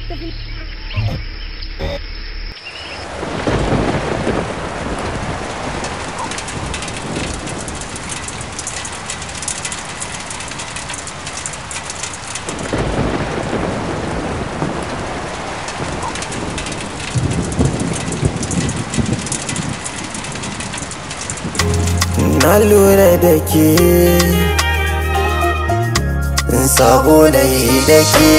tafi na lura da ke saboda yi da ke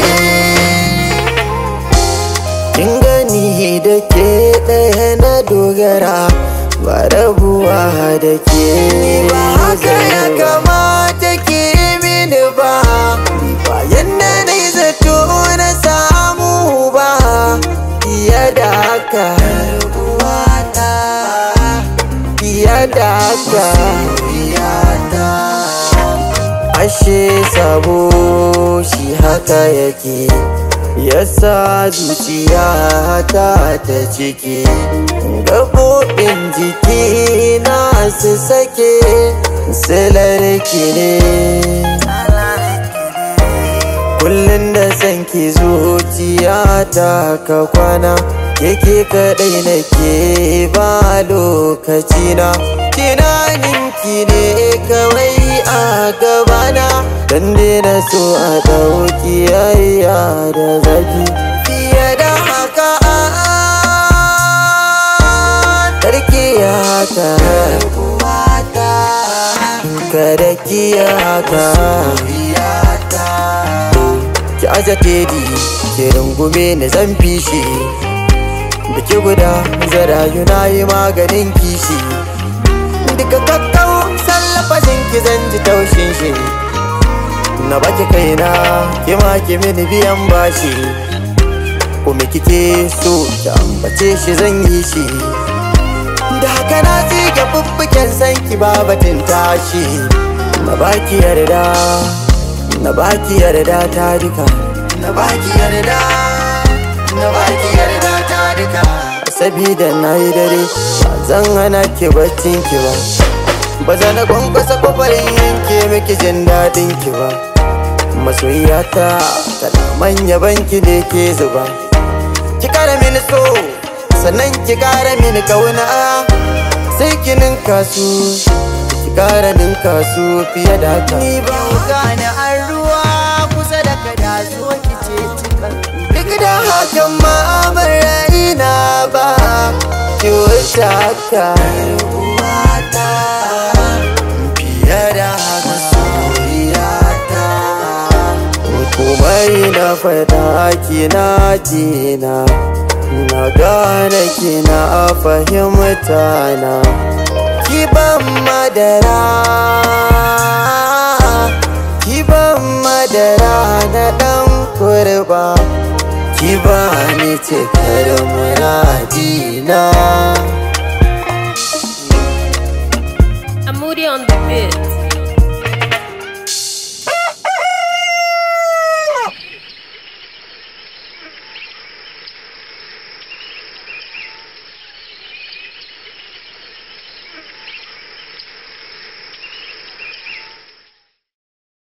kin gani da ke ɗaya na dogara ba rabuwa da ke ba haka ya kamata ke mini ba bayan da na yi zato na samu ba fiye da haka fiye da haka ashe sabo shi haka yake yasa zuciya ta ta ciki gaɓoɓin jiki na su sake silar ne kullum da san ki zuciya ta ka kwana yake kadai nake ba lokaci na tunanin ki ne kawai a gabana dan na so a dauki yayya da zafi fiye da haka tarki haka kada ki haka ki aza tedi ki rungume ni zan fishi biki guda zarayu na yi maganin kishi duka kakkau sallafashin ki zan ji taushin shi na baki kaina ki ma ki mini biyan bashi kuma kike so ki ambace shi zan yi shi da haka na tsige fuffuken san ki babatin tashi na baki yarda na baki yarda ta duka na baki yarda na baki yarda ta duka sabida na yi dare ba zan hana ki baccin ki ba ba za na kwankwasa kwafarin yanke miki jin daɗin ki ba masoyiyata tana manya banki ne ke zuba ki kara mini so sannan ki kara mini kauna sai ki ninka su ki kara ninka su fiye da haka ni ba gane an ruwa kusa da kada zo ki ce cikan duk da hakan ma ban raina ba ki wuce haka fiye da haka soyayyata komai na fada kina kina na gane kina a fahimta na kiban madara kiban madara na dan kurba ki ba ni cikar muradina